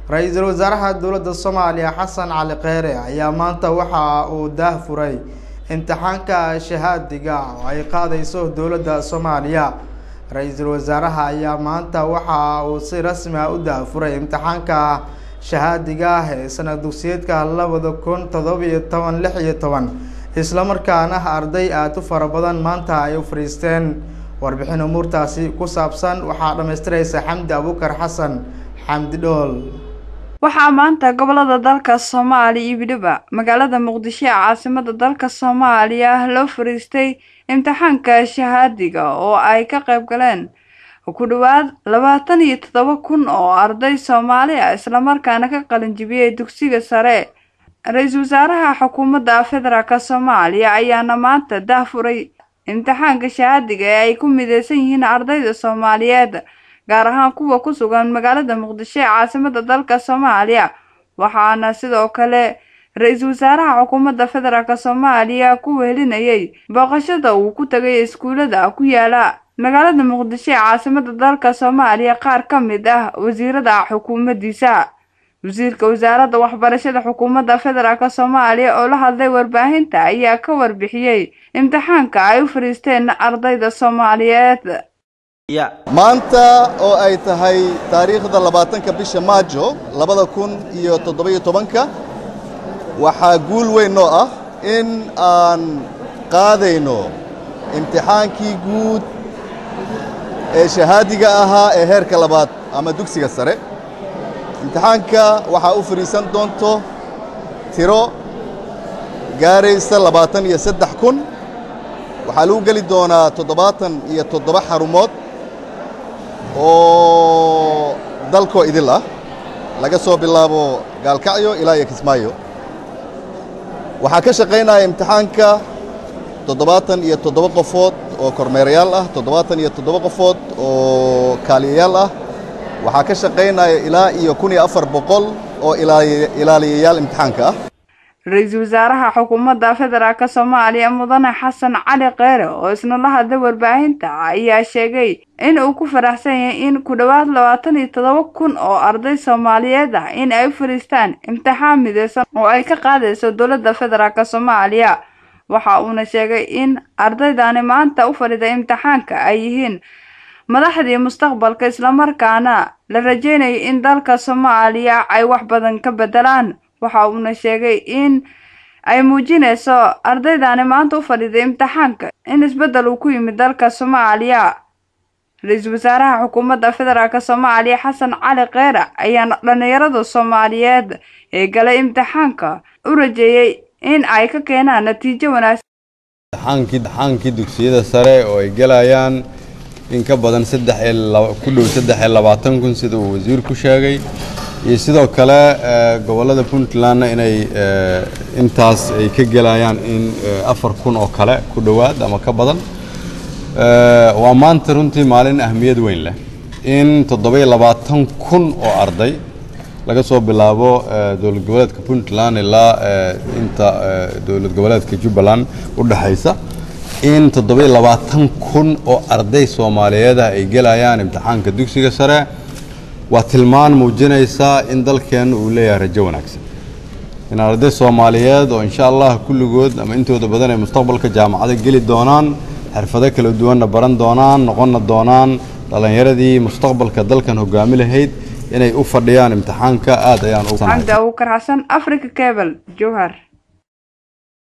ra-iisul wasaaraha dowladda soomaaliya xasan cali kheyre ayaa maanta waxa uu daah furay imtixaanka shahaadiga oo ay qaadayso dowladda soomaaliya ra-iisul wasaaraha ayaa maanta waxa uu si rasmi ah u daafuray imtixaanka shahaadiga ah ee sanad dugsiyeedka labada kun toddobiyo toban lix iyo toban islamarkaana arday aada u fara badan maanta ay u fadhiisteen warbixin umuurtaasi ku saabsan waxaa dhammaystiraysa xamdi abuukar xasan xamdi dhool waxaa maanta gobolada dalka soomaaliya iyo weliba magaalada muqdisho ee caasimada dalka soomaaliya loo fariistay imtixaanka shahaadiga oo ay ka qayb galeen ku dhawaad labaatan iyo toddoba kun oo arday soomaali ah islamarkaana ka qalinjibiyey dugsiga sare ra-iisul wasaaraha xukuumadda federaalk soomaaliya ayaana maanta dahfuray imtixaanka shahaadiga ee ay ku mideysan yihiin ardayda soomaaliyeed gaar ahaan kuwa ku sugan magaalada muqdisho ee caasimada dalka soomaaliya waxaana sidoo kale ra-iisul wasaaraha xukuumadda federaalk soomaaliya ku wehelinayay booqashada uu ku tagay iskuulada ku yaala magaalada muqdisho ee caasimada dalka soomaaliya qaar ka mid ah wasiirada xukuumaddiisa wasiirka wasaaradda waxbarashada xukuumadda federaalk soomaaliya oo la hadlay warbaahinta ayaa ka warbixiyey imtixaanka ay u fadhiisteen ardayda soomaaliyeed maanta oo ay tahay taariikhda labaatanka bisha maajo labada kun iyo toddobiyo tobanka waxaa guul weyn noo ah in aan qaadayno imtixaankii guud ee shahaadiga ahaa ee heerka labaad ama dugsiga sare imtixaanka waxaa u fadhiisan doonto tiro gaaraysa labaatan iyo saddex kun waxaa lagu geli doonaa toddobaatan iyo toddoba xarumood oo dalkoo idil ah laga soo bilaabo gaalkacyo ilaa iyo kismaayo waxaa ka shaqaynaya imtixaanka toddobaatan iyo toddoba qofood oo kormeerayaal ah toddobaatan iyo toddoba qofood oo kaaliyayaal ah waxaa ka shaqaynaya ilaa iyo kun iyo afar boqol oo ilaaliyayaal imtixaanka ah ra-iisul wasaaraha xukuumadda federaalk soomaaliya mudane xasan cali kheyre oo isna la hadlay warbaahinta ayaa sheegay in uu ku faraxsan yahay in ku dhowaad labaatan iyo toddoba kun oo arday soomaaliyeed ah in ay u fadhiistaan imtixaan mideysan oo ay ka qaadayso dowladda federaalk soomaaliya waxa uuna sheegay in ardaydani maanta u fadhida imtixaanka ay yihiin madaxdii mustaqbalka islamarkaana la rajeynayo in dalka soomaaliya ay wax badan ka bedelaan waxa uuna sheegay in ay muujinayso ardaydani maanta u fadhiday imtixaanka in isbeddel uu ku yimid dalka soomaaliya ra-iisul wasaaraha xukuumadda federaalk soomaaliya xasan cali kheyre ayaana dhallinyarada soomaaliyeed ee galay imtixaanka u rajeeyey in ay ka keenaan natiijo wanaagsan imtixaankii dugsiyada sare oo ay gelayaan in ka badan saddex ku dhow saddex iyo labaatan kun sida uu wasiirku sheegay iyo sidoo kale gobollada puntlandna inay intaas ay ka gelayaan in afar kun oo kale ku dhowaad ama ka badan waa maanta runtii maalin ahmiyad weyn leh in toddobiyo labaatan kun oo arday laga soo bilaabo dowlad goboleedka puntland ilaa inta dowlad goboleedka jubbaland u dhexaysa in toddobiyo labaatan kun oo arday soomaaliyeedah ay gelayaan imtixaanka dugsiga sare waa tilmaan muujinaysaa in dalkeenna uu leeyahay rajo wanaagsan in arday soomaaliyeed oo insha allah kulligood ama intooda badan ay mustaqbalka jaamacado geli doonaan xirfado kala duwanna baran doonaan noqonna doonaan dhallinyaradii mustaqbalka dalkan hogaami lahayd inay u fadhiyaan imtixaanka aad ayaan xamdi abuukar xasan africa cable jowhar